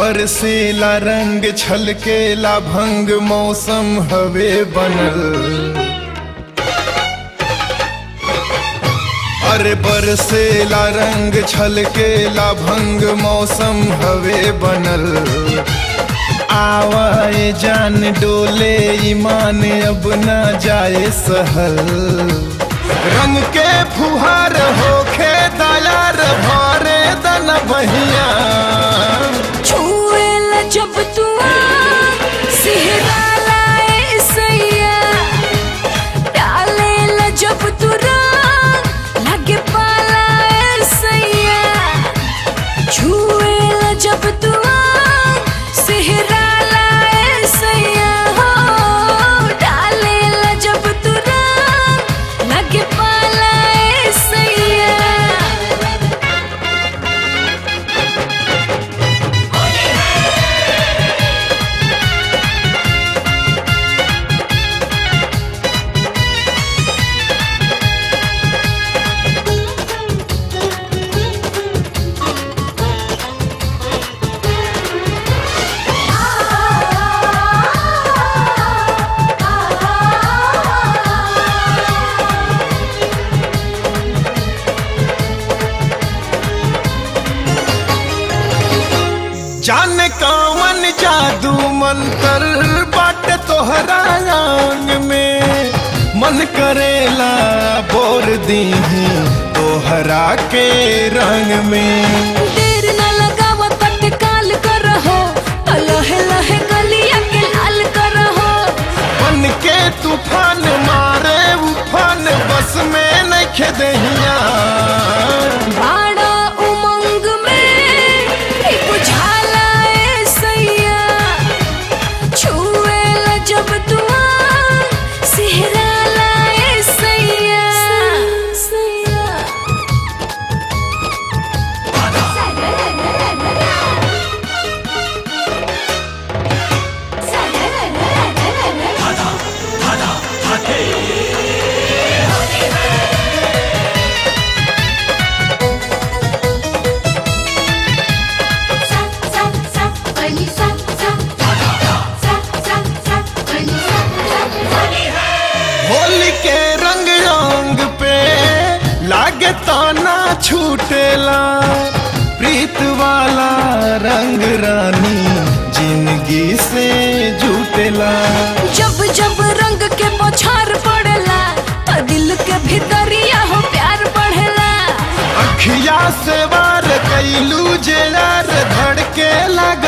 बरसेला रंग छलकेला भंग मौसम हवे बनल अरे बरसेला रंग छलकेला भंग मौसम हवे बनल आवाए जान डोले ईमान अब न जाए सहल रंग के फुहार होखे दयार भरे दन बहिया छुएला जब तू सिहरा लाए सैया डालेला जब तू रंग लगे पालाए सैया छुएला जब तू सिहरा लाए सैया हो डालेला जब तू रंग लगे पालाए सैया जाने कौन जादू मंतर बाट तोहरा अंग में मन करेला बोर दीही तोहरा के रंग में देर न लगाव तत्काल करहो लहे लहे गलिया के लाल करहो बन के तूफान मारे उफान बस में नखे दहिया बाड़ा उमंग में ही बुझाला ए सैया छुएला जब तू सिहरा लाए सैया सैया होली के रंग रंग पे लागे ताना छूटेला प्रीत वाला रंग रानी जिंदगी से जुटेला जब जब रंग के बौछार पड़ेला तो दिल के भीतरिया हो प्यार बढ़ेला अखिया से वार कैलू जे यार धड़के लग